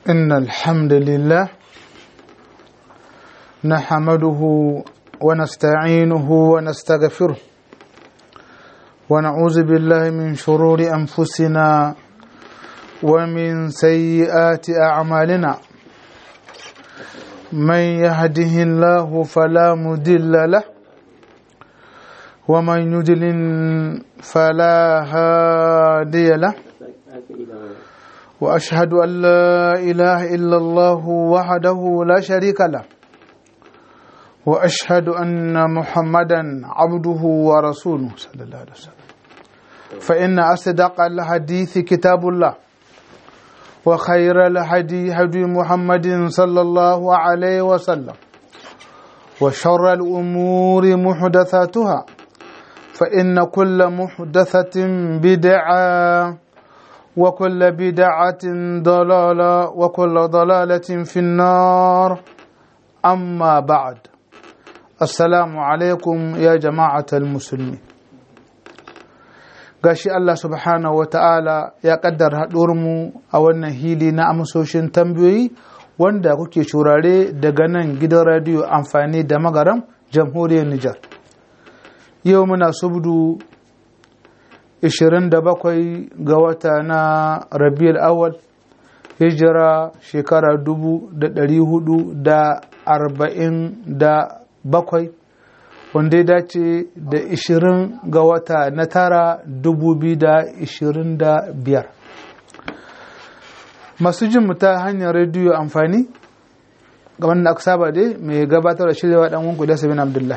إن الحمد لله نحمده ونستعينه ونستغفره ونعوذ بالله من شرور أنفسنا ومن سيئات أعمالنا من يهده الله فلا مضل له ومن يضلل فلا هادي له واشهد ان لا اله الا الله وحده لا شريك له واشهد ان محمدا عبده ورسوله صلى الله عليه وسلم فان اصدق الحديث كتاب الله وخير الهدي هدي محمد صلى الله عليه وسلم وشر الامور محدثاتها فان كل محدثه بدعه وكل بدعة ضلالة وكل ضلالة في النار أما بعد السلام عليكم يا جماعة المسلمين gashi Allah subhanahu wa ta'ala ya kaddara mu a wannan hili na amsoshin tambayoyi wanda kuke shurare daga nan gidan radiyo amfani da magaram jamhuriyar Nijar. Yau muna subdu 27 ga wata na rabiul awal hijira shekara 447 wanda ya dace da 20 ga wata na tara 2025 masu jin ta hanyar rediyo amfani gaban da aka saba dai mai gabatar da shirya dan wanku da sabin abdullah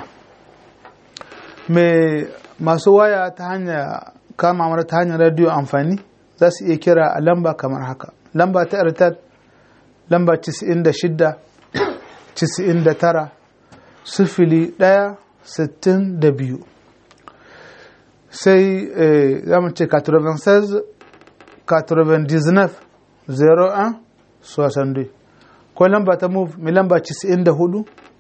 mai masu waya ta hanyar kama mara ta hanyar radiyo amfani za su iya kira a lamba kamar haka lamba ta airtel lamba 96 99 sifili ɗaya sittin da biyu sai za mu ce 96 99 01 62 ko lamba ta move mai lamba 94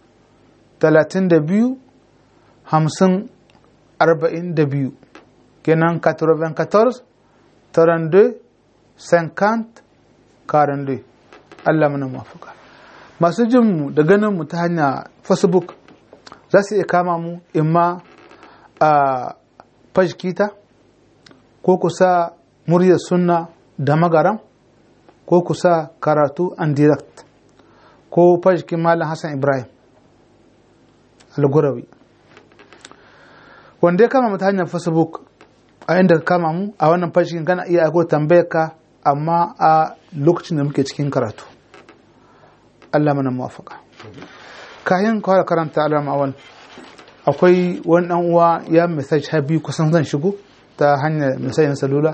32 50 42 kenan 94 32 50 42 Allah mana mafaka masu jin mu da ganin mu ta hanya facebook za su iya kama mu imma a fajkita ko kusa muryar sunna da magaram ko kusa karatu and direct ko fajkin malam hassan ibrahim al-gurawi wanda ya kama mu ta hanyar facebook a inda ka kama mu a wannan fashin kana iya aiko tambayar ka amma a lokacin da muke cikin karatu Allah mana muwafaka kayan kawai karanta alama awan akwai wani dan uwa ya message ha biyu kusan zan shigo ta hanyar message na salula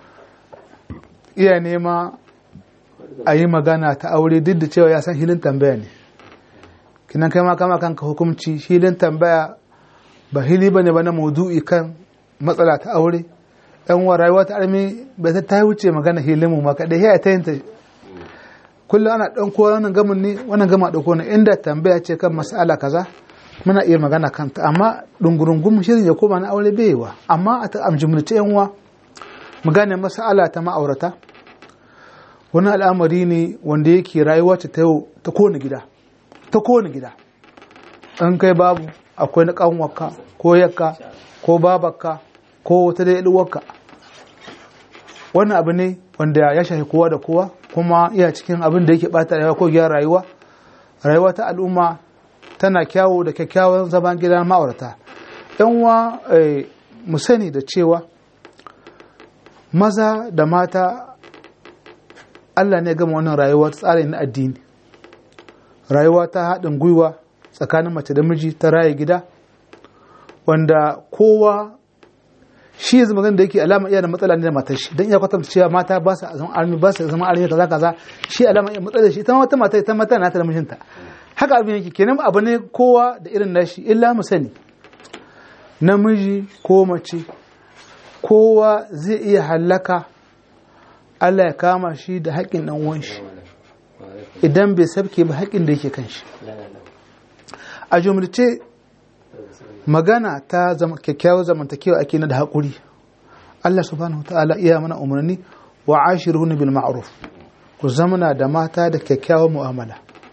iya nema a yi magana ta aure duk da cewa ya san hilin tambaya ne kinan kai ma kama kanka hukumci hilin tambaya ba hili bane ba na maudu'i kan matsala ta aure yan wa rayuwa ta armi bai ta wuce magana hilimu ma kadai ya ta yinta kullum ana dan ko wannan gamin ne wannan gama dauko ne inda tambaya ce kan mas'ala kaza muna iya magana kanta amma dungurungun shirin ya koma na aure bai wa amma a ta amjumlace yan wa mu gane mas'ala ta ma'aurata wani al'amari ne wanda yake rayuwa ta yau ta kowane gida ta kowane gida in kai babu akwai na kanwarka ko yakka ko babarka ko wata da uwarka wannan abu ne wanda ya shafi kowa da kowa kuma iya cikin abin da yake bata rayuwa ko gyara rayuwa rayuwa ta al'umma tana kyawu da kyakkyawan zaman gidan ma'aurata yan uwa mu sani da cewa maza da mata Allah ne gama wannan rayuwa tsari na addini rayuwa ta haɗin gwiwa tsakanin mace da miji ta raye gida wanda kowa shi yanzu magana da yake alama iya da matsala ne da matar shi don iya kwatanta cewa mata ba su zama armi ba su zama armi kaza kaza shi alama iya matsala shi ita ma wata mata ita mata na ta da mijinta haka abin yake kenan abu ne kowa da irin nashi illa mu sani namiji ko mace kowa zai iya hallaka Allah ya kama shi da haƙƙin ɗan uwan shi idan bai sabke ba haƙƙin da yake kan shi a jumlace magana ta kyakkyawar zamantakewa ake na da haƙuri Allah subhanahu ta'ala iya mana umarni wa ashiruhun bil ma'ruf ku zamana da mata da kyakkyawan mu'amala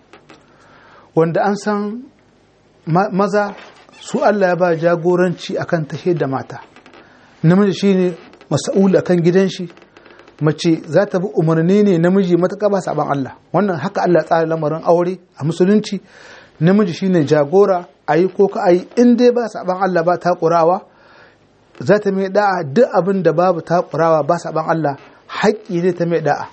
wanda an san maza su Allah ya ba jagoranci akan tashe da mata namiji shine mas'ul akan gidan shi mace za ta bi umarni ne namiji matuƙa ba saban Allah wannan haka Allah tsara lamarin aure a musulunci namiji shine jagora ayi ko ka ayi in dai ba saban Allah ba ta ƙurawa za ta mai da'a duk abin da babu ta ƙurawa ba saban Allah haƙƙi ne ta mai da'a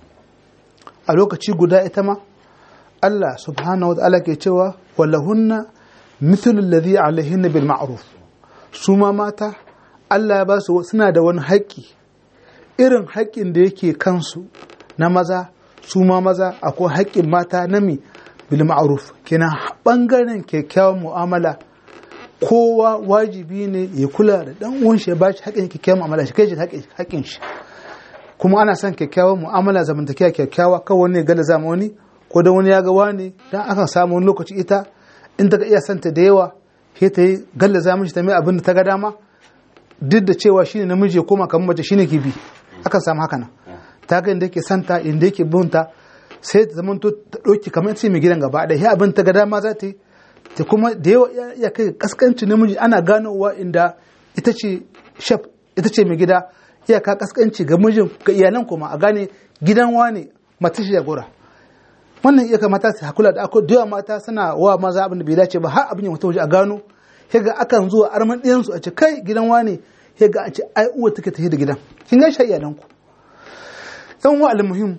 a lokaci guda ita ma Allah subhanahu wa ta'ala ke cewa walahunna mithlu alladhi alaihinna bil ma'ruf su ma mata Allah ya ba su suna da wani haƙƙi irin haƙƙin da yake kansu na maza su ma maza akwai haƙƙin mata na mi bil ma'ruf kenan bangaren kyakkyawan mu'amala kowa wajibi ne ya kula da dan uwan shi ya ba shi haƙƙin kyakkyawan mu'amala shi kai shi haƙƙin shi kuma ana son kyakkyawan mu'amala zamantakewa kyakkyawa kawai wani gala zama wani ko da wani ya ga wani dan akan samu wani lokaci ita in ta iya santa da yawa sai ta yi galla za mishi ta mai abin da ta ga dama duk da cewa shine namiji ya koma kamar mace shine ke bi akan samu haka nan ta ga inda yake santa inda yake bunta sai ta zama ta ɗauki kamar ce mai gidan gaba ɗaya abin ta ga dama za ta yi ta kuma da yawa ya kai kaskanci namiji ana ganowa inda ita ce shaf ita ce mai gida iyaka kaskanci ga mijin ga iyalan kuma a gane gidan wane mace shi jagora wannan iya mata su hakula da akwai da yawa mata suna wa maza abin da bai dace ba har abin ya waje a gano ga akan zuwa arman ɗiyansu a ce kai gidan wane ga a ce ai uwa take tafi da gidan kin ga shi iyalan ku yan wa almuhim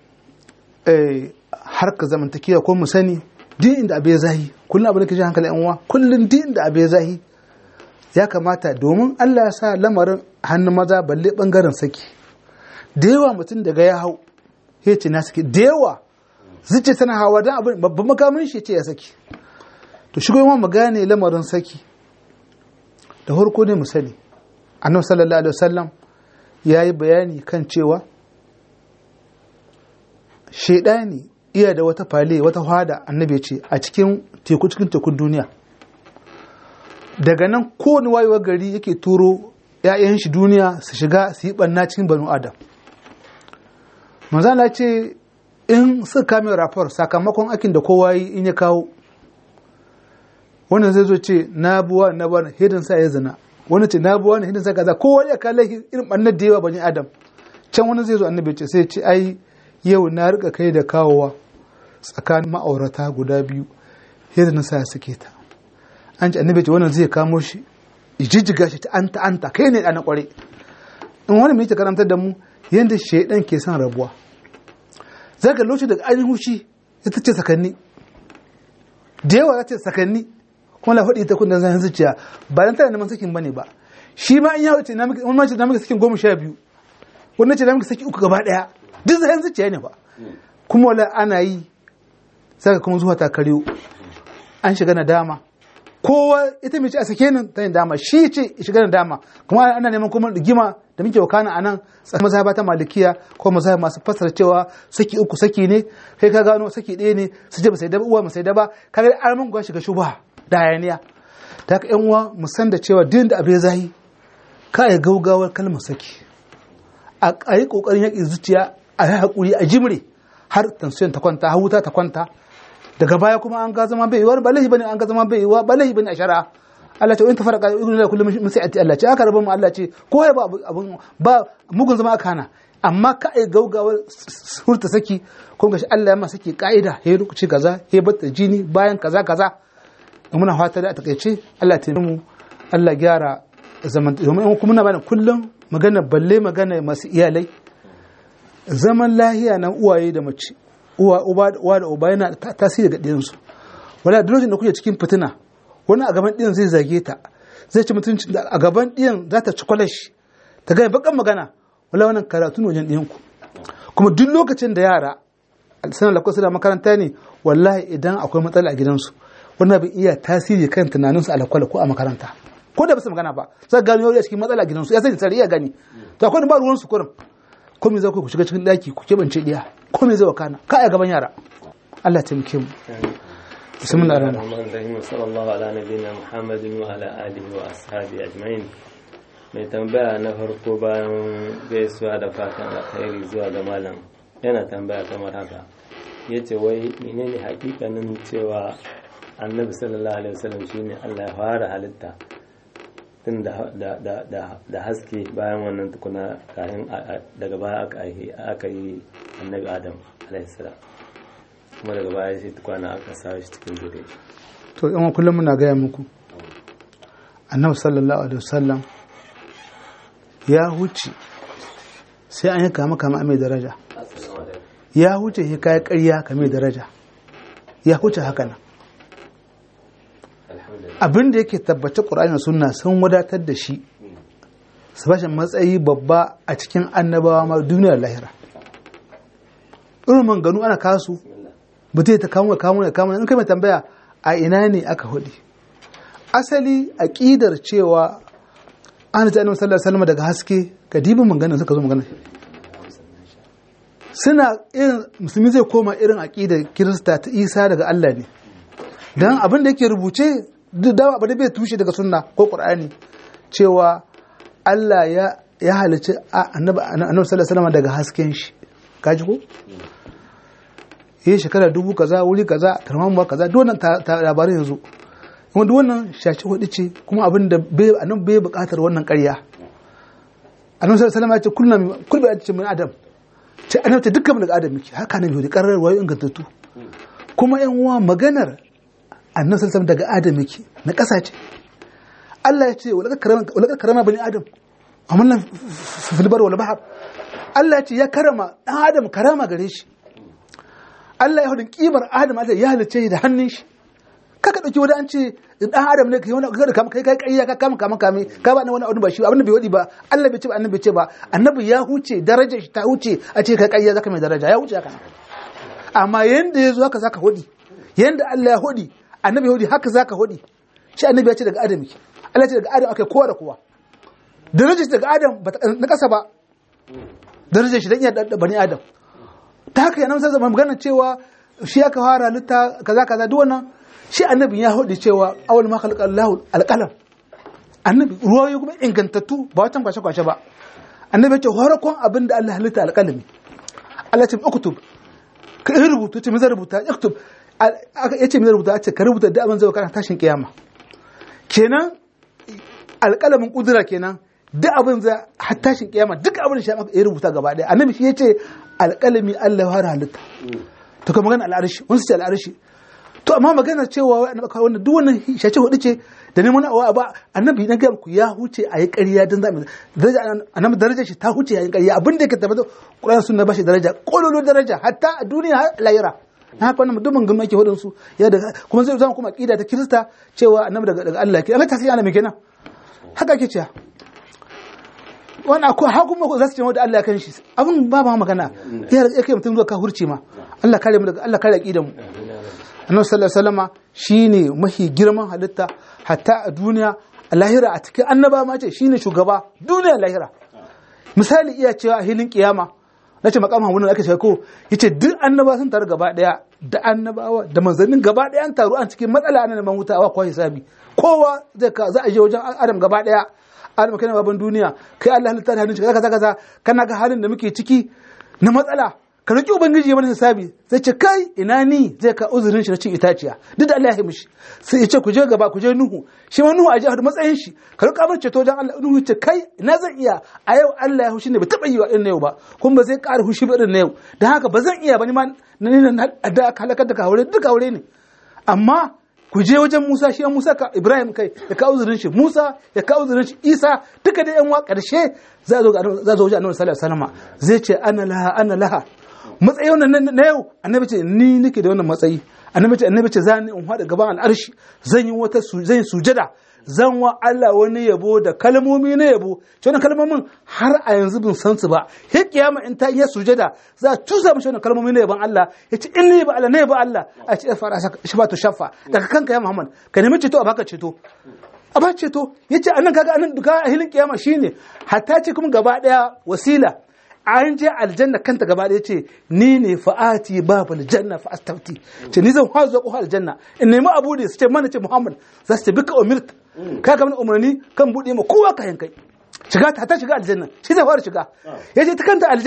eh harka zamantakewa ko mu sani din inda abe zahi kullum abin da ke ji hankali yan uwa kullum din inda abe zahi ya kamata domin Allah ya sa lamarin hannun maza balle bangaren saki da yawa mutum daga ya hau ya ce na saki da yawa zuce tana hawa don abin babban makamin shi ce ya saki to shigo yawan mu gane lamarin saki da farko ne mu sani annabi sallallahu alaihi wasallam ya yi bayani kan cewa shaidani iya da wata fale wata hada annabi ce a cikin teku cikin tekun duniya daga nan kowane wayewar gari yake turo 'ya'yan shi duniya su shiga su yi ɓanna cikin banu adam manzana ce in suka kame rafar sakamakon aikin da kowa yi in ya kawo wannan zai zo ce na buwa na buwa hidin sa ya zina wani ce na buwa na hidin sa kaza kowa ya kalla irin ɓannar da yawa bani adam can wani zai zo annabi ce sai ce ai yau na rika kai da kawowa tsakanin ma'aurata guda biyu hidin sa ya suke ta an ci annabi ce wannan zai kamo shi jijjiga shi ta anta anta kai ne ɗana ƙware in wani mai karantar da mu yadda shaidan ke son rabuwa zaga lokaci daga ainihin hushi ita ce sakanni da yawa za ce sakanni kuma la faɗi ta kun dan zan zuciya ba dan tana neman sakin bane ba shi ma in ya wuce na miki wani mace na miki sakin goma sha biyu wani ce na miki saki uku gaba ɗaya duk zan zuciya ne ba kuma wala ana yi saka kuma zuwa ta kariyo an shiga nadama kowa ita mai ce a sake nan ta yin dama shi ce shiga da dama kuma ana neman kuma rigima da muke wakana a nan mazhaba ta malikiya ko mazhaba masu fassara cewa saki uku saki ne kai ka gano saki ɗaya ne su ce ba sai daba uwa ba sai daba ka ga an mun shiga shubha da hayaniya ta haka yan uwa mu san da cewa din da abe zahi ka yi gaugawar kalmar saki a yi kokarin yaƙi zuciya a yi haƙuri a jimre har tansiyon ta kwanta har wuta ta kwanta daga baya kuma an ga zama bai yiwa ba laifi bane an ga zama bai yiwa ba laifi bane a shari'a Allah ce in ta faraka ibnu la kullu min sai'ati Allah ce aka rabu mu Allah ce ko ya ba abun ba mugun zama aka hana amma ka ai gaugawar hurta saki ko gashi Allah ya ma saki ka'ida he lokaci kaza he batta jini bayan kaza kaza muna fata da a takaice Allah ta mu Allah gyara zaman domin kuma muna bani kullum magana balle magana masu iyalai zaman lahiya na uwaye da mace uwa uba da uba yana tasiri ga ɗiyansu wala da lokacin da kuke cikin fitina wani a gaban ɗiyan zai zage ta zai ci mutuncin da a gaban ɗiyan za ta ci kwalashi ta gaya bakan magana wala wannan karatu wajen ɗiyanku kuma duk lokacin da yara sanar da kusa da makaranta ne wallahi idan akwai matsala a gidansu wannan bin iya tasiri kan tunaninsu a lakwala ko a makaranta ko da basu magana ba za gano yau cikin matsala a gidansu ya sani tsari iya gani to akwai ba ruwan su kurin ko me za ku shiga cikin daki ku kebance diya ko me zai wakana ka a gaban yara Allah taimake mu bismillah ar-rahman ar-rahim sallallahu ala nabiyina muhammadin wa ala alihi wa ashabi ajma'in mai tambaya na farko bayan gaisuwa da fatan alkhairi zuwa ga malam yana tambaya kamar haka ya ce wai menene hakikanin cewa annabi sallallahu alaihi wasallam shine Allah ya fara halitta tun da haske bayan wannan tukuna kayan daga baya aka yi annabi adam alaihi salam kuma daga baya sai tukwana aka sa shi cikin zuriya to yan kullum muna gaya muku annabi sallallahu alaihi wasallam ya huce sai an yi kama kama mai daraja ya huce shi kayan ƙarya ka mai daraja ya huce haka nan abin da yake tabbata ƙur'ani sunna sun wadatar da shi su bashi matsayi babba a cikin annabawa ma duniyar lahira irin man ganu ana kasu mutum ta kamo kamo da kamo in kai mai tambaya a ina ne aka hudu asali aqidar cewa an ta annabi sallallahu alaihi daga haske ga dibin magana suka zo magana suna irin musulmi zai koma irin aqidar kirista ta isa daga Allah ne dan abin da yake rubuce duk da ba da bai tushe daga sunna ko qur'ani cewa Allah ya ya halice annabi annabi sallallahu alaihi daga hasken shi kaji ko yi shekara dubu kaza wuri kaza tarmamuwa kaza duk wannan labarin yanzu kuma duk wannan shaci hudu ce kuma abin da bai anan bai bukatar wannan ƙarya annabi sallallahu alaihi wasallam ya ce kullum kullu ya ce min adam ce annabi ta dukkan daga adam miki haka nan yau karar wayo ingantattu kuma yan uwa maganar annabi sallallahu daga adam yake na ƙasa ce Allah ya ce wala karama bani adam amallan filbar wal bahar Allah ya ce ya karama dan adam karama gare shi Allah ya hudun kimar Adam Allah ya halice da hannun shi kaka dauki wani an ce dan Adam ne kai wani kai kama kai kai kai ka kama kama kame ka ba wani abu ba shi abin da bai wadi ba Allah bai ce ba annabi bai ce ba annabi ya huce darajar shi ta huce a ce kai kai zaka mai daraja ya huce haka amma yanda yazo haka zaka hudi yanda Allah ya hudi annabi ya hudi haka zaka hudi shi annabi ya ce daga Adam yake Allah ya ce daga Adam akai kowa da kowa darajar shi daga Adam ba na kasa ba darajar shi dan iya bani Adam ta haka yana sai zama magana cewa shi aka fara halitta kaza kaza duk wannan shi annabi ya hudu cewa awal ma khalaqa Allahu alqalam annabi ruwayo kuma ingantattu ba watan kwashe kwashe ba annabi ya ce horakon abin da Allah halitta alqalami Allah ya ce uktub ka yi rubutu ce me zai rubuta uktub ya ce me zai rubuta ce ka rubuta da abin zai kana tashin kiyama kenan alqalamin kudura kenan duk abin za har tashin kiyama duk abin shi ya rubuta gaba daya annabi shi ya ce alƙalami Allah ya fara halitta to kuma magana al'arshi wani ce al'arshi to amma magana cewa wai annabi kawai wannan duk wannan shace hudu ce da neman awa ba annabi na ga ku ya huce a yi ƙarya dan zamu daraja annabi daraja shi ta huce a yi ƙarya abin da yake tabbata Qur'an sunna ba shi daraja kololo daraja hatta a duniya har lahira na haka wannan mutumin gama yake hudun su ya da kuma zai zama kuma aqida ta Kirista cewa annabi daga daga Allah ke amma ta sai ana me kenan haka ke cewa wani akwai hakun mako za su ce da Allah kan shi abin ba ma magana ya rage kai mutum zuwa ka hurce ma Allah kare mu daga Allah kare aqidan mu annabi sallallahu alaihi wasallama shine mahi girman halitta hatta a duniya a lahira a cikin annaba ma ce shine shugaba duniya lahira misali iya cewa a hilin kiyama na ce makam hamunan aka ce ko yace duk annaba sun taru gaba daya da annabawa da manzannin gaba daya an taru an cikin matsala ana neman wuta wa kwa hisabi kowa zai ka za a je wajen adam gaba daya adam kai baban duniya kai Allah halitta da hannun shi kaza kaza kana ga halin da muke ciki na matsala ka roki ubangiji ya mana hisabi zai ce kai ina ni zai ka uzurin shi na cin itaciya duk da Allah ya mishi sai ya ce ku je gaba ku je nuhu shi ma nuhu a je matsayin shi ka roka bar ceto dan Allah nuhu ce kai ina zan iya a yau Allah ya hushi ne ba taba yi wa irin na yau ba kuma ba zai ƙara hushi ba irin na yau dan haka ba zan iya ba ni ma na da halakar da ka haure duk haure ne amma ku je wajen Musa shi Musa ka Ibrahim kai ya kawo zurin shi Musa ya kawo zurin shi Isa duka da yan wa karshe za zo za zo wajen Annabi sallallahu alaihi wasallam zai ce ana laha ana laha matsayi wannan na yau annabi ce ni nake da wannan matsayi annabi ce annabi ce zan in hada gaban al'arshi zan yi wata zan yi sujada zan wa Allah wani yabo da kalmomi na yabo shi wannan kalmomin har a yanzu bin san su ba sai kiyama in ta yi sujada za a tusa mishi wannan kalmomi na yabon Allah ya ce in ne ba Allah ne ba Allah a ce fara shafatu shafa daga kanka ya Muhammad ka nemi ceto a baka ceto a ba ceto yace anan kaga anan duka a hilin kiyama shine hatta ce kuma gaba daya wasila an je aljanna kanta gaba ɗaya ce ni ne fa'ati babu aljanna fa astafti ce ni zan hazo ko aljanna in nemi abu da su ce mana ce muhammad za su ce bika umirta ka ga umarni kan buɗe ma kowa ka yankai shiga ta ta shiga aljanna shi zai fara shiga ya ce ta kanta aljanna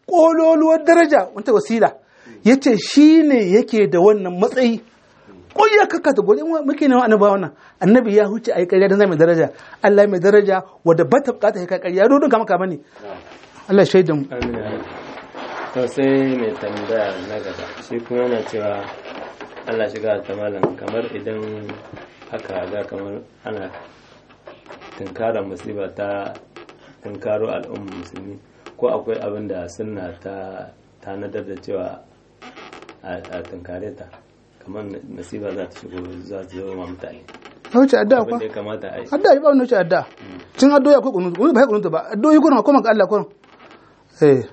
kololuwar daraja wata wasila yace shine yake da wannan matsayi ko ya kaka da gode muke ne annabi wannan annabi ya huce ai ƙarya dan zai mai daraja Allah mai daraja wanda ba ta bukata kai ƙarya dodon kama kama ne Allah shaidan amin ya rabbi. to sai mai tambaya na gaba shi kuma yana cewa Allah shiga ta malam kamar idan haka ga kamar ana tunkara musiba ta tunkaro al'ummar musulmi ko akwai abin da sunna ta tanadar da cewa a a tunkare ta kamar musiba za ta shigo za ta zo ma mutane ya wuce addu'a abin kwa da ya kamata a yi addu'a ba wani wuce addu'a cin addu'a akwai kunu kunu ba ya kunu ba addu'o'i kuna kuma ga Allah kuna eh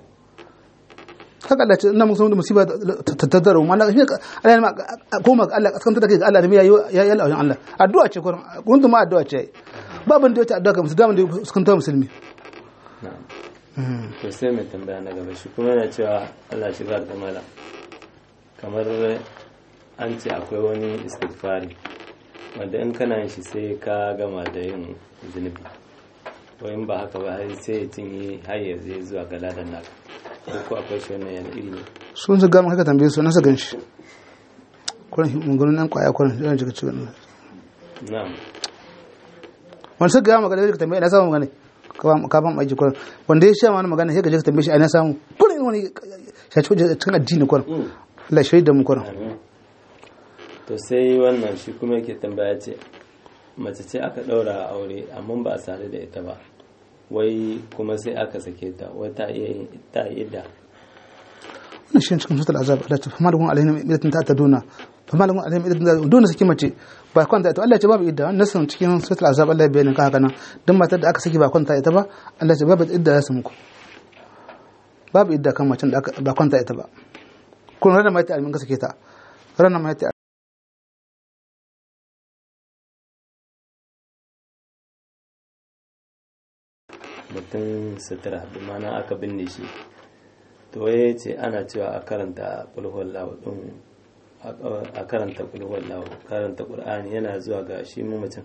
haka Allah ce ina musu da musiba ta tattara mu Allah shi Allah ma koma ga Allah kaskanta da kai ga Allah da ya yi Allah wajen Allah addu'a ce kuna kunu ma addu'a ce ba ban da wata addu'a ga musulmi da sukan musulmi na'am to sai mai tambaya na gaba shi kuma yana cewa Allah shiga da mala kamar an ce akwai wani istighfari wanda in kana yin shi sai ka gama da yin zunubi to in ba haka ba har sai ya cinye har ya zai zuwa ga ladan naka ko ko akwai shi wannan yana iri ne sun su gama haka tambaye su na sa ganshi kuran mungunan nan kwaya kuran yana jika cikin na'am wani suka gama magana ka tambaye ina samu magana ka ban aiki kuran wanda ya sha wani magana sai ka je ka tambaye shi ina samu kuran wani shaci wajen cikin addini kuran Allah shaida mu kuran Amin. to sai wannan shi kuma yake tambaya ce mace ce aka ɗaura aure amma ba a sadu da ita ba wai kuma sai aka sake ta wai ta iya yin ta iya da wannan shi cikin sutul azab Allah ta fama da kun alaihim idatin ta taduna fama da kun alaihim idatin ta dole saki mace ba kwanta ita Allah ya ce babu idda wannan nasan cikin sutul azab Allah ya bayyana ka haka nan duk matar da aka saki ba kwanta ita ba Allah ya ce babu idda ya samu ku babu idda kan macen da aka ba kwanta ita ba kun ranar mai ta almin ka sake ta ranar mai ta mutum sutura bi mana aka binne shi to ya ce ana cewa a karanta kulhuwar lawo din a karanta kulhuwar lawo karanta qur'ani yana zuwa ga shi mamacin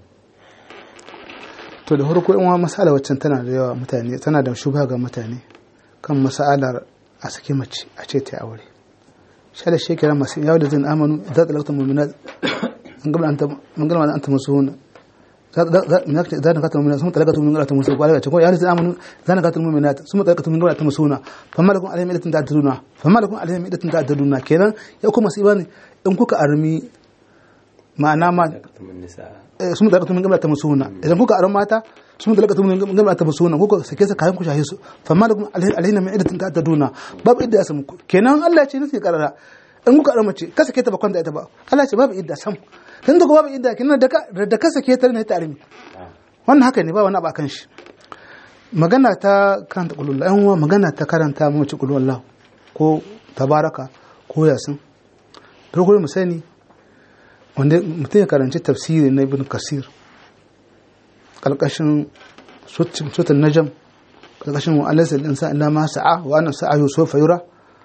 to da farko in wa masala waccan tana da yawa mutane tana da shubha ga mutane kan masalar a saki mace a ce ta aure shala shekara masu yawo da zan amanu za ta lakta mu'minat an gaba an gaba an ta musu za na kata mu'minat sun talakatu min galata musu kwalaka ko ya zan amanu za na kata mu'minat sun talakatu min galata musu na famma lakum alaihim idatin ta'taduna famma lakum alaihim idatin ta'taduna kenan ya kuma su ibani in kuka armi ma'ana ma takatumin nisa sun da lakatun min gamla ta musuna idan kuka aron mata sun da lakatun min gamla ta musuna kuka sake su kayan ku shahe su fa ma lakum alaihi min idatin ta taduna babu idda sam kenan Allah ce nake karara in kuka aron mace ka sake ta ba kwanta ita ba Allah ce babu idda sam kan da babu idda kenan da ka da ka sake ta ne ta armi wannan haka ne ba wani abu akan shi magana ta karanta kulullah yan uwa magana ta karanta mace kulullah ko tabaraka ko yasin farko mu sani wanda mutum ya karanci tafsiri na ibn kasir ƙarƙashin sutan najam ƙarƙashin wa'alarsa ɗin sa illa ma sa'a wa annan sa'a yusuf fayura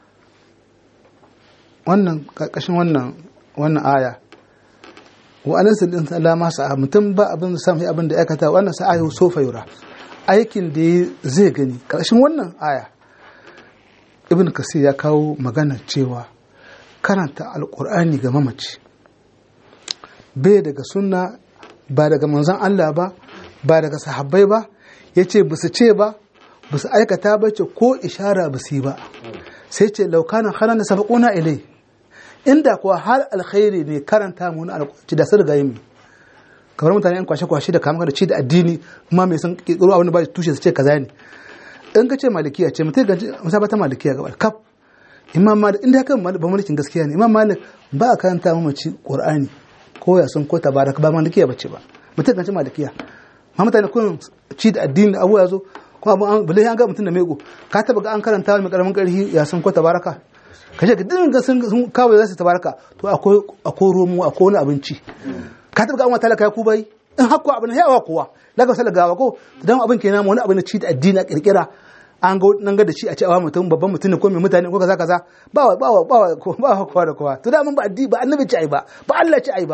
wannan ƙarƙashin wannan wannan aya wa'alarsa ɗin sa illa ma sa'a mutum ba abin da samu abin da ya aikata wa annan sa'a yusuf fayura aikin da zai gani ƙarƙashin wannan aya ibn kasir ya kawo magana cewa karanta alƙur'ani ga mamaci bai daga sunna ba daga manzon Allah ba ba daga sahabbai ba ya ce ba su ce ba ba su aikata ba ce ko ishara ba su yi ba sai ce laukanin haran da sabaƙuna ilai inda kuwa har alkhairi ne karanta mu na alƙwaci da sun riga yi kamar mutane yan kwashe-kwashe da kama da ci da addini kuma mai sun ƙirƙiro abin da ba tushe su ce kaza ne in ka ce malikiya ce mutum ga musabata malikiya gaba kaf imam malik inda kan ba malikin gaskiya ne imam malik ba a karanta mamaci qur'ani ko ya sun ko tabaraka ba malikiya bace ba mutum kan ci malikiya ma mutane kun ci da addini da abu ya zo kuma abu an bale an ga mutum da mego ka taba ga an karanta mai karamin karhi ya sun ko tabaraka ka ce ka dinga sun kawai za su tabaraka to akwai akwai romo akwai wani abinci ka taba ga an wata talaka ya ku bai in hakko abin ya wa kowa daga sala gawa ko dan abin kenan wani abin ci da addini a kirkira an ga nan ga da shi a ce awa mutum babban mutum ne ko mai mutane ko kaza kaza ba ba ba ba ba kowa da kowa to da mun ba addini ba annabi ci ai ba ba Allah ci ai ba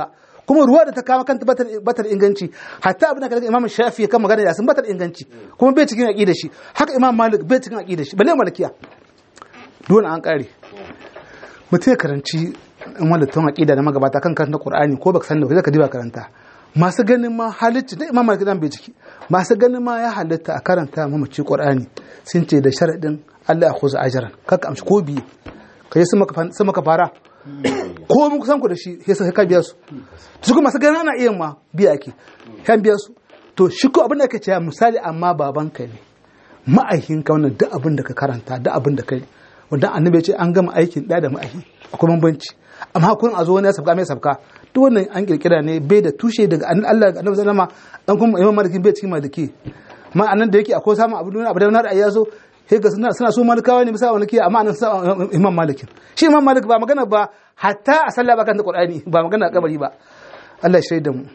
kuma ruwa da ta kama kanta batar batar inganci hatta abin da kaga imam shafi kan magana yasin batar inganci kuma bai cikin aqida shi haka imam malik bai cikin aqida shi balle malikiya dole an kare mutum ya karanci in wanda tun aqida da magabata kan karanta qur'ani ko baka san da zaka diba karanta masu ganin ma halitta da imam malik dan bai ciki masu ganin ma ya halitta a karanta mamaci qur'ani sun ce da sharadin Allah ya khuza ajran kaka amshi ko biye kai sun maka sun maka fara ko mun kusan ku da shi sai sai ka biya su su kuma masu ganin ana iya ma biya ake kan biya su to shi ko abin da ake cewa misali amma babanka ne ma'aikinka wannan duk abin da ka karanta duk abin da kai wanda annabi ya ce an gama aikin da da ma'aiki akwai bambanci amma kun a zo wani ya sabka mai sabka duk wannan an kirkira ne bai da tushe daga Allah ga annabi sallama dan kuma imam maliki bai cikin maliki ma anan da yake akwai samun abu da abu da na ra'ayi ya zo sai ga suna suna so malikawa ne bisa maliki amma anan sa imam malikin shi imam malik ba magana ba hatta a sallah ba kan da qur'ani ba magana a kabari ba Allah ya shaida mu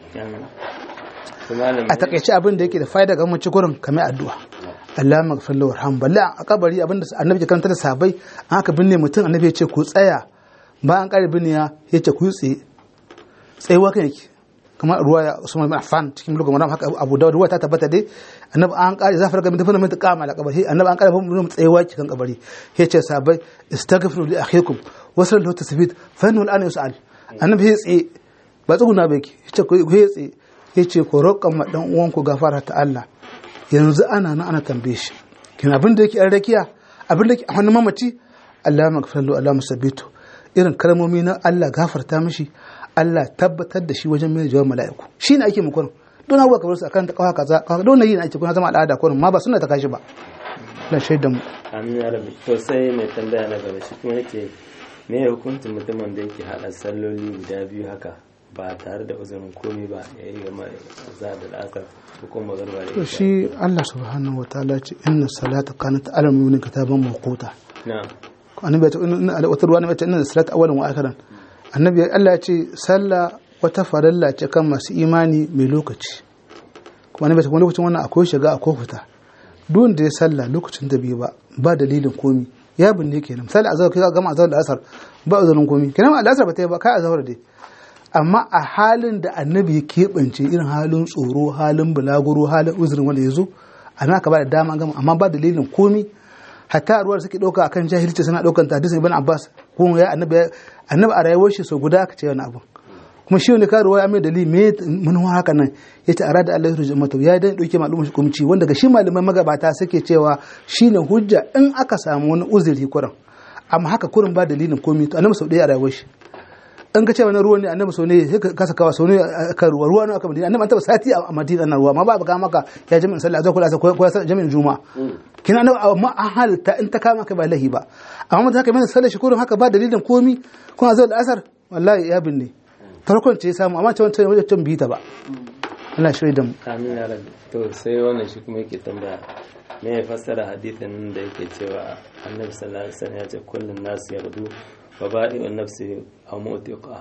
a takaice abin da yake da fa'ida ga mace gurin kamar addu'a Allah maghfir lahu warham balla a kabari abinda annabi ya karanta da sahabbai an haka binne mutum annabi ya ce ku tsaya bayan an kare binne ya ce ku tsaye tsayuwa kan yake kamar ruwa ya Usman bin Affan cikin mulkin Maram haka Abu Dawud ruwa ta tabbata dai annabi an kare zafar ga mutum mun kama la kabari annabi an kare mun tsayuwa kan kabari ya ce sahabbai istaghfiru li akhikum wasal lahu tasbit fa innahu al'ana yus'al annabi ya tsaye ba tsuguna ba yake ya ce ku ya tsaye ya ce ku roƙan ma dan uwanku gafara ta Allah yanzu ana nan ana tambaye shi kin abin da yake an rakiya abin da yake a hannun mamaci Allah magfir lahu Allah musabbitu irin kalmomi na Allah gafarta mishi Allah tabbatar da shi wajen mai jawab mala'iku shine ake mu kurin don abuwa kamar su akan ta kawa kaza kawa don yi ake kuna zama al'ada kurin ma ba suna ta kashi ba dan shaidan mu amin ya rabbi to sai mai tambaya na gaba shi kuma yake me hukuncin mutumin da yake hada salloli guda biyu haka ba tare da uzurin komai ba ya yi gama za da al'asar ko magarba da to shi Allah subhanahu wataala ce inna salata kanat ala mu'minin kitaban mawquta na'am annabi ya ce inna wata ruwa ne ya ce inna salata awwalan wa akhiran annabi Allah ya ce sallah wata farilla ce kan masu imani mai lokaci kuma annabi ya ce kuma lokacin wannan akwai shiga akwai fita duk da ya sallah lokacin da bai ba ba dalilin komi ya binne kenan misali azhar kai gama azhar da asar ba uzurin komi kenan al'asar ba ta yi ba kai azhar dai amma a halin da annabi ya keɓance irin halin tsoro halin bulaguro halin uzurin wanda ya zo a nan aka ba da dama gama amma ba dalilin komi hatta ruwa da suke ɗauka akan jahilci suna ɗaukan ta hadisin ibn abbas ko ya annabi annabi a rayuwar shi so guda aka ce wani abu kuma shi wanda ka ruwa ya mai dalili me manuwa haka nan ya ce arada Allah ya mata ya dan ɗauke malumar shi kumci wanda ga shi malaman magabata suke cewa shine hujja in aka samu wani uzuri kurin amma haka kurin ba dalilin komi to annabi sau ɗaya a rayuwar shi in ka ce wani ruwa ne annabi sau ne sai ka kasa kawa sau ne ka ruwa ruwa ne aka madina annabi an taba sati a madina na ruwa ma ba ga maka ya jami'in sallah zai kula ko ya jami'in juma'a kina annabi amma an halitta in ta kama ka ba lahi ba amma mutum haka mai sallah shi kurin haka ba dalilin komi kuma zai asar wallahi ya binne farkon ce ya samu amma ce wancan wajen bi ta ba Allah shirya da mu amin ya rabbi to sai wannan shi kuma yake tambaya me ya fassara hadithin da yake cewa annabi sallallahu alaihi wasallam ya ce kullun nasu yardu wa badi'un nafsi aw mu'tiqaha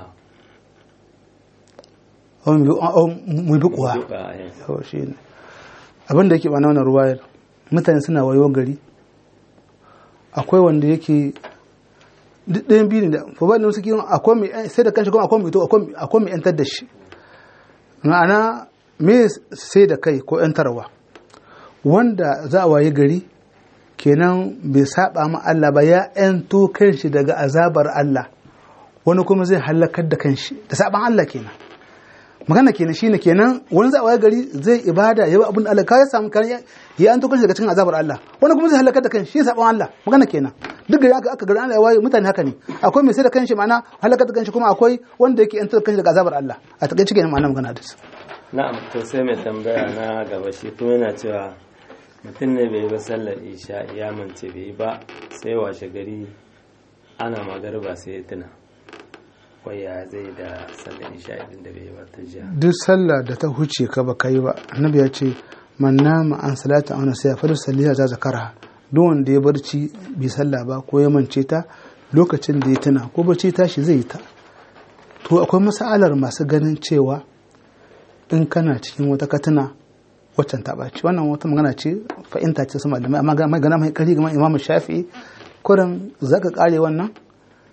au mu bi kuwa yawa shi ne abin da yake ba na wannan ruwayar mutane suna wayo gari akwai wanda yake duk ɗayan biyu ne da fa ba da suke akwai mai sai da kanshi kuma akwai mai to akwai mai yantar da shi ma'ana me sai da kai ko yantarwa wanda za a waye gari kenan bai saba ma Allah ba ya yanto kanshi daga azabar Allah wani kuma zai halakar da kanshi da saban Allah kenan magana kenan shine kenan wani za a waye gari zai ibada ya abin da Allah ka ya samu kan ya yanto kanshi daga cikin azabar Allah wani kuma zai halakar da kanshi shi saban Allah magana kenan duk da aka aka gari Allah ya waye mutane haka ne akwai mai sai da kanshi ma'ana halakar da kanshi kuma akwai wanda yake yanto kanshi daga azabar Allah a takaice kenan ma'ana magana da su na'am to sai mai tambaya na gaba shi kuma yana cewa mutum ne bai ba sallar isha ya mance bai ba sai washe gari ana magarba sai ya tuna wai ya zai da sallar isha idan da bai ba ta jiya duk sallah da ta huce ka ba kai ba annabi ya ce man nama an salata ana sai fa salliya za zakara duk wanda ya barci bi sallah ba ko ya mance ta lokacin da ya tuna ko barci tashi zai ta to akwai masalar masu ganin cewa in kana cikin wata katuna waccan ta ɓaci wannan wata magana ce fa'inta ce su malamai amma magana mai ƙari gama imam shafi kurin za ka ƙare wannan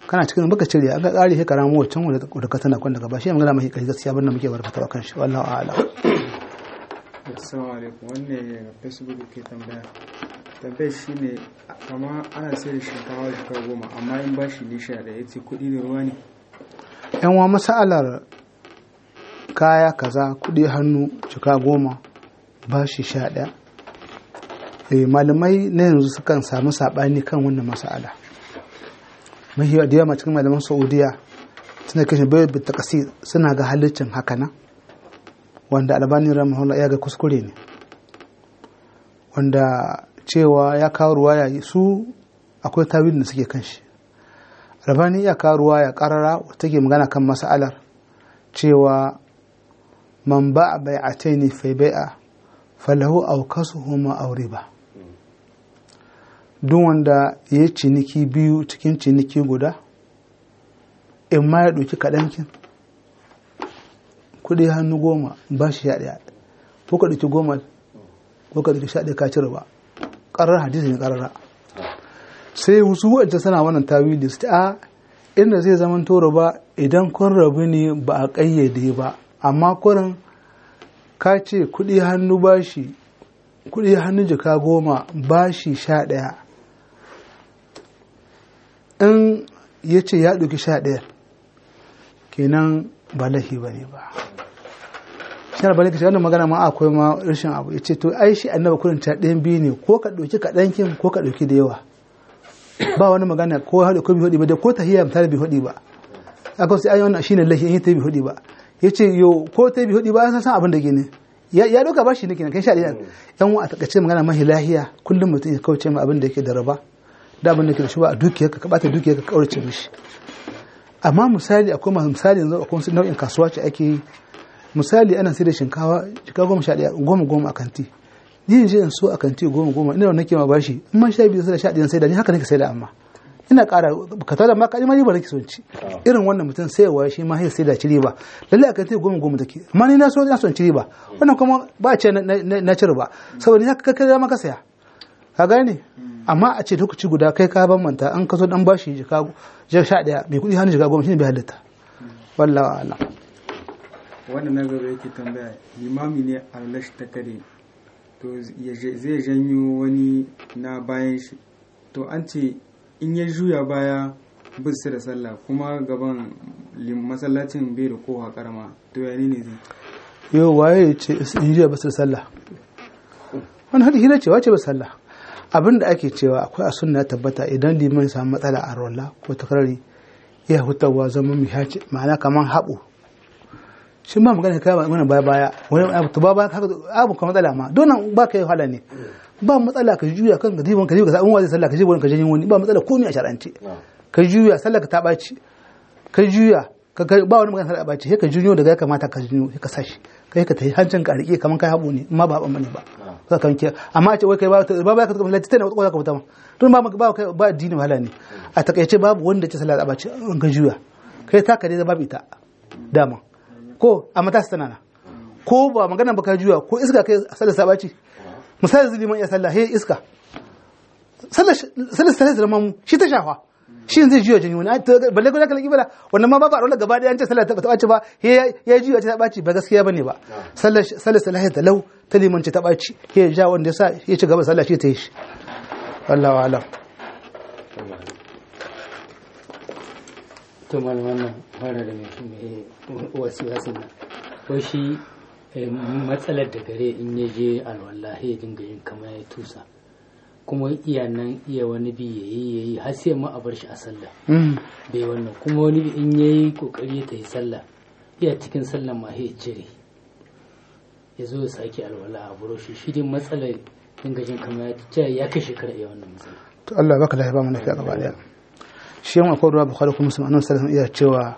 kana cikin baka cire an ga ƙari sai ka ramu wancan wanda da ka tana kwanda ba shi magana mai kai gaskiya banda muke barkata kan shi wallahi a'lam assalamu alaikum wannan facebook ke tambaya tambayar shi ne kama ana sai da shinkawa jika goma amma in ba shi lisha da ya ce kuɗi da ruwa ne yan wa masalar kaya kaza kuɗi hannu jika goma ba shi sha ɗaya eh, malamai na yanzu sukan samu saɓani kan wannan masala mahi da yawa cikin malaman saudiya suna kashe bai bi takasi suna ga halittin haka nan wanda albani rahimahullah ya ga kuskure ne wanda cewa ya kawo ruwaya su akwai tawilin da suke kan shi albani ya kawo ruwaya karara take magana kan mas'alar cewa man ba bai'ataini fa bai'a falahu aw kasuhuma aw riba duk wanda ya ciniki biyu cikin ciniki guda in ma ya ɗauki kaɗankin kuɗi hannu goma ba shi ya ɗaya ko ka ɗauki goma ko ka ɗauki sha ɗaya ka cire ba ƙarar hadisi ne ƙarara sai wasu wa'anta suna wannan tawili su a inda zai zama toro ba idan kun rabu ne ba a ƙayyade ba amma kurin ka ce kuɗi hannu bashi kuɗi hannu jika goma bashi sha ɗaya in ya ce ya ɗauki sha ɗaya kenan ba lahi ba ne ba shi na balika wannan magana ma akwai ma rashin abu ya ce to ai shi annaba kurin ta ɗayan biyu ne ko ka ɗauki kaɗankin ko ka ɗauki da yawa ba wani magana ko haɗu ko bi haɗi ba da ko tahiyya ta bi haɗi ba aka sai ai wannan shine lahi in ta bi haɗi ba yace yo ko ta bi haɗi ba an san abin da ke ne ya ɗauka ba shi ne kenan kai sha ɗaya yan wa a takaice magana mahi lahiya kullum mutum ya kauce ma abin da yake da raba da abin da ke da shi ba a dukiyarka ka bata dukiyarka ka kaurace mishi amma misali akwai masu misali yanzu akwai wasu nau'in kasuwa ce ake yi misali ana sai da shinkawa jika goma sha ɗaya goma goma a kanti ni in je in so a kanti goma goma ina da nake ma bashi in ma sha biyu sai da sha ɗaya sai da ni haka nake sai da amma ina ƙara ka tada ma kaji ma riba nake son ci irin wannan mutum sayarwa shi ma sai da ci riba lalle a kanti goma goma take amma ni na so ina son ci riba wannan kuma ba a ce na ci riba saboda ni haka kai ma ka saya ka gane amma a ce lokaci guda kai ka bambanta an ka zo dan bashi jika sha ɗaya mai kuɗi hannu jika goma shine bai halitta wallahi a'lam wannan na gaba yake tambaya limami ne arlash ta kare to zai janyo wani na bayan shi to an ce in ya juya baya bisa da sallah kuma gaban masallacin bai da kowa karama to ya ne zai yau waye ya ce in juya bisa da sallah wani hadi hira ce wace ba sallah abin da ake cewa akwai a sunna ya tabbata idan liman samu matsala a rolla ko takarari ya hutawa zama mai hace ma'ana kamar haɓo shi ma magana kai magana baya baya wani abu to ba haka abu ka matsala ma don ba kai hala ne ba matsala ka juya kan gadiban ka juya ka wani sallah ka je wani ka janyin wani ba matsala komai a shar'ance ka juya sallah ka ta ɓaci ka juya ba wani magana sallah ɓaci sai ka junyo daga ya kamata ka junyo sai ka sashi kai ka tayi hancin ka rike kamar kai haɓo ne amma ba haɓan bane ba ka kan ke amma a ce wai kai ba ba ka tafi tana wata ka fita ma don ba ba kai ba addini wahala ne a takaice babu wanda ce sallah ɓaci an ka juya kai ta ka dai babu ita dama ko a matasa tana na ko ba magana ba ka juya ko iska kai sallar sabaci misali zuliman ya sallah he iska sallar sallar zama mu shi ta shafa shi zai juya jini wani balle ko zaka bala wannan ma ba ba rola gaba da an ce sallar ta baci ba he ya juya ta baci ba gaskiya bane ba sallar sallar sallah ta lau ta liman ce ta baci he ya ja wanda ya sa ya ci gaba sallah shi ta yi shi wallahu alam to malam wannan fara da mai wasu wasu nan ko shi matsalar da gare in ya je alwallahi ya dinga yin kamar ya tusa kuma iya nan iya wani bi ya yi ya yi har sai ma a bar shi a sallah bai wannan kuma wani bi in ya yi kokari ta yi sallah iya cikin sallah ma ya cire ya zo ya sake alwala a buro shi shi dai matsalar dinga jin kamar ya ce ya kai shekara iya wannan matsala to Allah baka lafiya ba mu lafiya gaba daya shi yan akwai ruwa bukhari kuma musulman annabi sallallahu alaihi iya cewa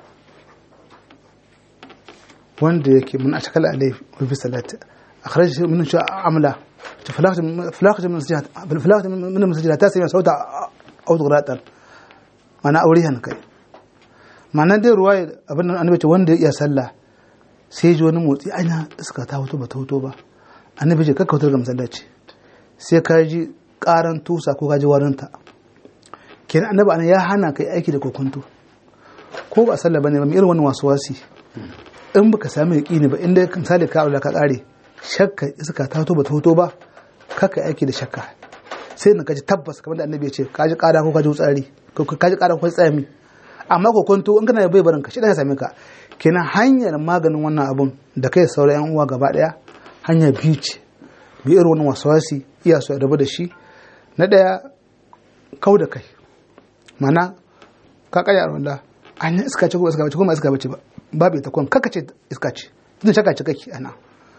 wanda yake mun atakala alai wa fi salati akhraj min sha amla فلاخت فلاخت من مسجد فلاخت من المسجد ta sai sauta audugratan mana aurihan kai ma'ana dai ruwa abin nan annabi ce wanda ya iya sallah sai ji wani motsi aina iska ta hoto ba ta hoto ba annabi ce kakka wutar ga masallaci sai ka ji karan tusa ko ka ji warinta kenan annabi anan ya hana kai aiki da kokonto ko ba sallah bane ba mai irin wannan wasu wasi in baka sami yaqini ba inda misali ka aula ka kare shakka iska ta to ba ta hoto ba kaka aiki da shakka sai na kaji tabbas kamar da annabi ya ce kaji kada ko kaji tsari ko kaji kada ko tsami amma kokonto in kana bai barin ka shi ya same ka kenan hanyar maganin wannan abun da kai sauran yan uwa gaba daya hanya biyu ce bi irin wannan waswasi iya so rabu da shi na daya kau da kai mana ka kaya wanda an yi iska ce ko iska bace ko ma iska bace ba babu ita kwan kaka ce iska ce tun shaka ce kake ana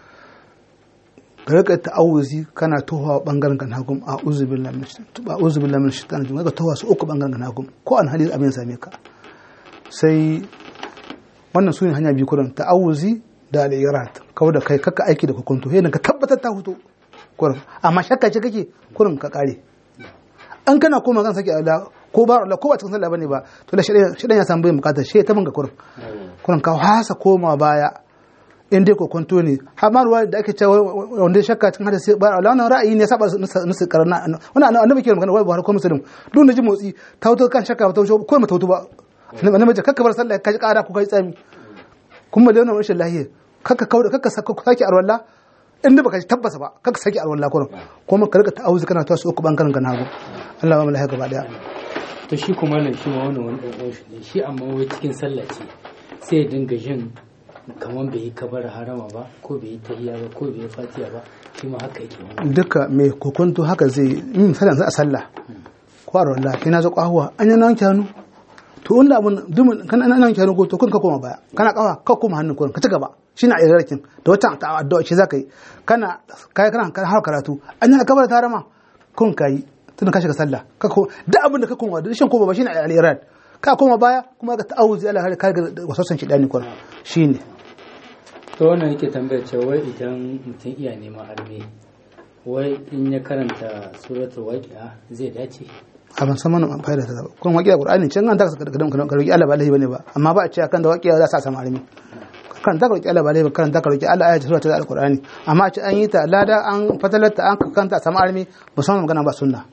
ka rika ta'awuzi kana tohawa bangaren kan hagum a uzubillah min shaitan a uzubillah min shaitan ka tohawa su uku bangaren kan hagum ko an hali abin same ka sai wannan su ne hanya biyu kurin ta'awuzi da al'irat kawai da kai kaka aiki da hukunto yadda ka tabbatar ta hutu kurin amma shakka ce kake kurin ka kare an kana koma kan sake Allah ko ba Allah ko ba cikin sallah bane ba to da shidan ya samu bai bukatar shi ta banka kurin kurin ka hasa koma baya in dai kokonto ne har ruwa da ake cewa wanda shakka cikin hadisi ba Allah wannan ra'ayi ne saba nusu karana wannan annabi ke magana wai Buhari ko Muslim duk da ji motsi ta wuto kan shakka ba ta wuto ko mata wuto ba annabi ce kakka bar sallah ka ji kara ko kai tsami kuma da wannan rashin lahiya kakka kauda kakka sake arwalla in da baka ji tabbasa ba kakka sake arwalla kurum kuma ka rika ta'awuzi kana tawasu uku bangaren kan hagu Allah ba mu lahiya gaba daya to shi kuma nan shi ma wannan wani ɗan shi ne shi amma wai cikin sallah ce sai ya dinga jin kamar bai yi kabar harama ba ko bai yi tahiya ba ko bai yi fatiha ba shi ma haka yake wani duka mai kokonto haka zai yi misalin za a sallah ko arwalla shi na zo kwahuwa an yi nan kyanu to wanda abun dumin kana nan kyanu ko to kun ka koma baya kana kawa ka koma hannun kun ka ci gaba shine a yarkin da wata addu'a ce zaka yi kana kai kana har karatu an yi kabar ta harama kun kai tun ka shiga sallah ka ko duk abin da ka koma da shin koma ba shine al-irad ka koma baya kuma ka ta'awuzi Allah har ka ga wasosan shi dani kun shine to wannan yake tambayar cewa wai idan mutum iya neman arme wai in ya karanta suratul waqi'a zai dace a ban san mana fa'ida ta ba kun waqi'a qur'ani can an ta ka ka roki Allah ba lahi bane ba amma ba a ce kan da waqi'a za sa samu arme kan ta roki Allah ba lahi kan ta roki Allah ayatu suratul alqur'ani amma a ce an yi ta lada an fatalarta an kanta samu arme ba san magana ba sunna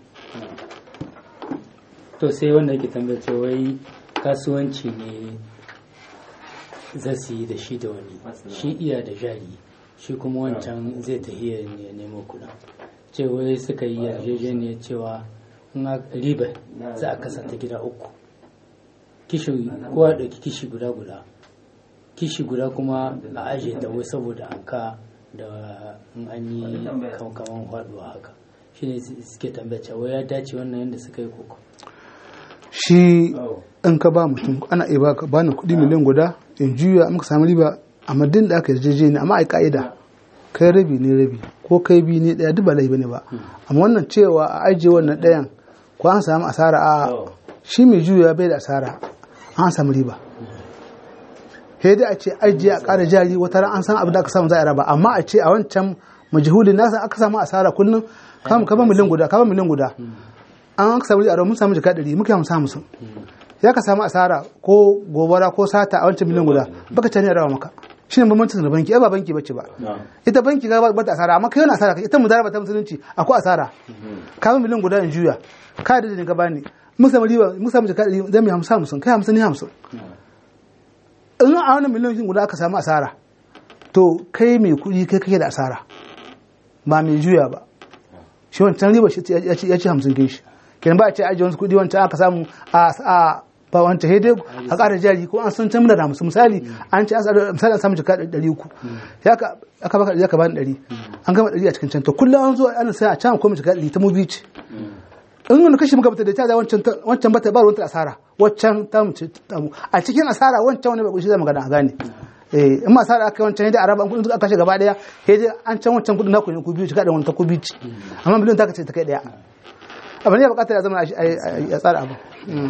to sai wanda yake tambayar cewa wai kasuwanci ne za su yi da shi da wani shi iya da jari shi kuma wancan zai tafi ya nemo kuɗin cewa suka yi yarjejeniyar cewa in riba za a kasanta gida uku kishi kowa ɗauki kishi guda guda kishi guda kuma a ajiye da wai saboda an ka da in an yi kaman faɗuwa haka shi ne suke tambaya cewa ya dace wannan yadda suka yi koko shi in ka ba mutum ana iya ba ba ni kuɗi miliyan guda in juya muka samu riba a madin da aka yarjeje ne amma a ka'ida kai rabi ne rabi ko kai bi ne ɗaya duk ba laifi ne ba amma wannan cewa a ajiye wannan ɗayan ko an samu asara a shi mai juya bai da asara an samu riba sai dai a ce ajiye a ƙara jari wata ran an san abin da aka samu za a raba amma a ce a wancan majhulin nasa aka samu asara kullum kama miliyan guda kama miliyan guda an aka samu a mun samu jika ɗari muka hamsin hamsin ya ka samu asara ko gobara ko sata a wancan miliyan guda baka cani a rawa maka shine bambancin da banki ai ba banki bace ba ita banki ga ba ta asara amma kai wani asara ita mudaraba ta musulunci akwai asara ka ba miliyan guda in juya ka da da ka bani mun samu riba mun samu jika ɗari zan mi hamsin hamsin kai hamsin ni hamsin in a wani miliyan guda aka samu asara to kai mai kuɗi kai kake da asara ba mai juya ba shi wancan riba ya ci hamsin kin shi kenan ba a ce ajiye wasu kudi wancan aka samu a ba wancan hede a ƙara jari ko an san can da hamsin misali an ce misali an samu jika ɗari uku ya ka aka baka ɗari aka bani ɗari an gama ɗari a cikin can to kullum an zo ana sai a can ko jika ɗari ta mubi ce in wani kashi muka bata da ta da wancan wancan bata ba ruwanta asara wancan ta mu a cikin asara wancan wani bai shi zai magana a gane eh in ma asara aka wancan hede araba an kudin aka kashe gaba daya hede an can wancan kudin naku ne ku biyu jika da wancan ku biyu amma miliyan ta kace ta kai daya abu ne bukatar ya zama a tsara abu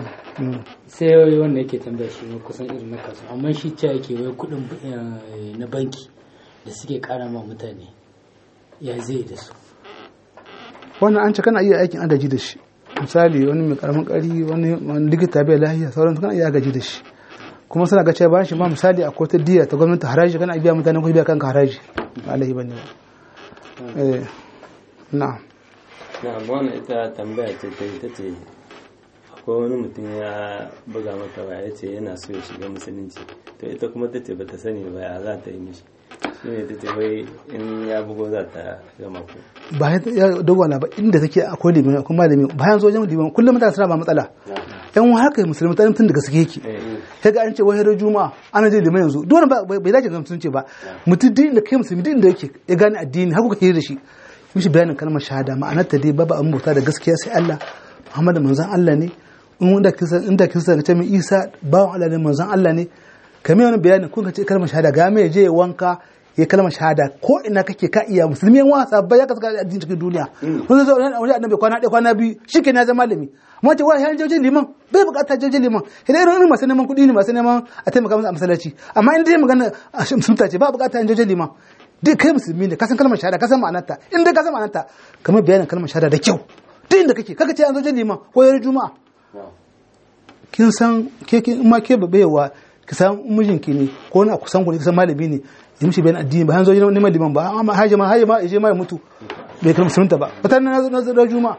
sai wai wanda yake tambaya shi kusan irin na kasu amma shi ce yake wai kudin na banki da suke kara ma mutane ya zai da su wannan an ce kana iya aikin adaji da shi misali wani mai karamin kari wani likita bai lahiya sauran kana iya gaji da shi kuma suna ga cewa bayan shi ma misali a kotar diya ta gwamnati haraji kana biya mutane ko biya kanka haraji ba alaihi bane ba eh na'am na wannan ita tambaya ce ta ita ce ko wani mutum ya buga mata waya ya ce yana so ya shiga musulunci to ita kuma ta ce bata sani ba ya za ta yi mishi shine ta ce wai in ya bugo za ta gama ku ba ya dogwala ba inda take akwai limai akwai malami bayan zo wajen limai kullum mutane suna ba matsala yan wa haka musulmi ta tun daga suke yake sai ga an ce wahar juma'a ana je limai yanzu dole ba bai dace ga musulunci ba mutum din da kai musulmi din da yake ya gane addini har kuka hira da shi mishi bayanin kalmar shahada ma'anar ta dai babu an bauta da gaskiya sai Allah Muhammadu manzon Allah ne in wanda kisa inda kisa ga ce mai Isa bawan Allah ne manzon Allah ne kamar wani bayanin kun ka ce kalmar shahada ga mai je wanka ya kalmar shahada ko ina kake ka iya musulmi yan wasa ba ya kaska addini cikin duniya kun zo wani annabi kwana ɗaya kwana biyu shike na zama malami amma ce wai jojin liman bai bukata jojin liman idan irin masu neman kuɗi ne masu neman a taimaka musu a masallaci amma in dai magana a musulunta ce ba bukata jojin liman duk kai musulmi ne kasan kalmar shahada kasan ma'anarta in dai kasan ma'anarta kamar bayanin kalmar shahada da kyau duk inda kake kaka ce an zo jin liman ko yar juma'a kin san ke kin ma ke babewa ki san mijinki ne ko na kusan ku ne kisan malami ne ya mishi bayan addini ba hanzo neman liman ba amma haje ma haje ma je ma ya mutu bai kalmar musulunta ba fitar na na da juma'a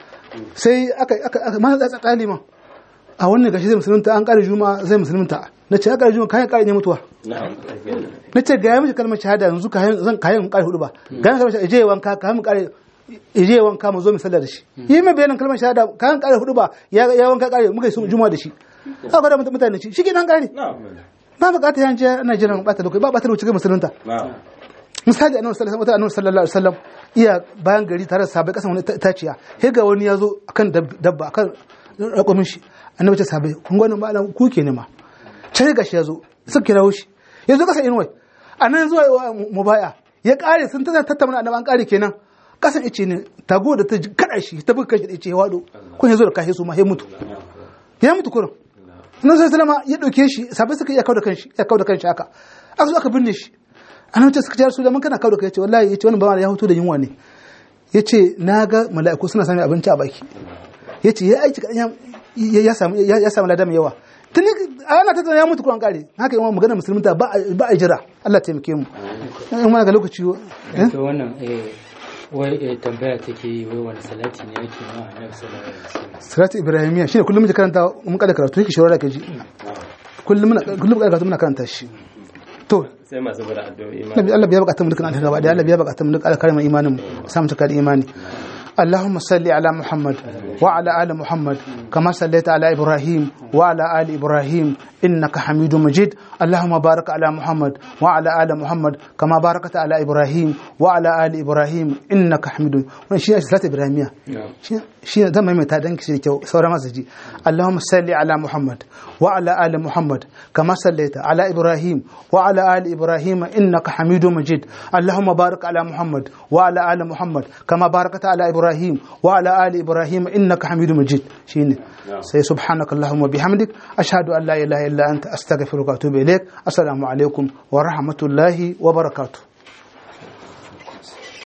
sai aka aka aka ma tsatsa ta liman a wannan gashi zai musulunta an kare juma'a zai musulunta na ce aka juma'a kayan kare ne mutuwa na ce ga ya mishi kalmar shahada yanzu kayan zan kayan kare hudu ba ga ya kalmar shahada je wanka kayan kare je wanka mu zo mu sallar da shi yi mai bayanin kalmar shahada kayan kare hudu ba ya wanka kare muka yi juma'a da shi aka da mutane ci shi ke nan kare ba bukata yan je ana jiran bata lokaci ba bata lokaci ga musulunta misali annabi sallallahu alaihi sallallahu alaihi wasallam iya bayan gari tare da sabai kasan wani taciya sai ga wani ya zo akan dabba akan rakumin shi annabi ce sabai kun gwanin ba ku ke nema sai ga shi ya zo suka kirawo shi ya zo kasa inuwai a nan zuwa mubaya ya kare sun tana tattauna annabi an kare kenan kasan ice ne tago da ta kada shi ta buga kashi da ice ya wado kun ya zo da kashe su ma ya mutu ya mutu kurin annabi sallallahu alaihi ya dauke shi sabai suka iya kawo da kanshi ya kawo da kanshi haka aka zo aka binne shi annabi ce suka ce rasul mun kana kawo da kai yace wallahi yace wannan bawan ya hutu da yunwa ne yace na ga mala'iku suna sami abinci a baki yace ya aiki kadan ya samu ya samu ladan yawa tuni ana ta ya mutu kuran kare haka yawan magana musulunta ba ba a jira Allah taimake mu in mana ga lokaci to wannan eh wai tambaya take yi wai wani salati ne yake ma annabi sallallahu alaihi wasallam salatu ibrahimiya shine kullum muke karanta mun kada karatu yake shawara ka ji kullum muna kullum kada karatu muna karanta shi to sai masu bada addu'o'i ma Nabi Allah biya bukatun mu dukkan alheri gaba da Allah biya bukatun mu dukkan alkarin imanin mu samu cika da imani اللهم صل على محمد وعلى آل محمد كما صليت على إبراهيم وعلى آل إبراهيم إنك حميد مجيد اللهم بارك على محمد وعلى آل محمد كما باركت على إبراهيم وعلى آل إبراهيم إنك حميد wannan shine salatu ibrahimiya shine zan maimaita dan kishi kyau sauran masu ji Allahumma salli ala Muhammad wa ala ali Muhammad kama sallaita ala Ibrahim wa ala ali Ibrahim innaka Hamidum Majid Allahumma barik ala Muhammad wa ala ali Muhammad kama barakata ala Ibrahim wa ala ali Ibrahim innaka Hamidum Majid shine sai subhanaka Allahumma bihamdik ashhadu an la ilaha illa anta astaghfiruka wa atubu ilaik assalamu alaikum wa rahmatullahi wa barakatuh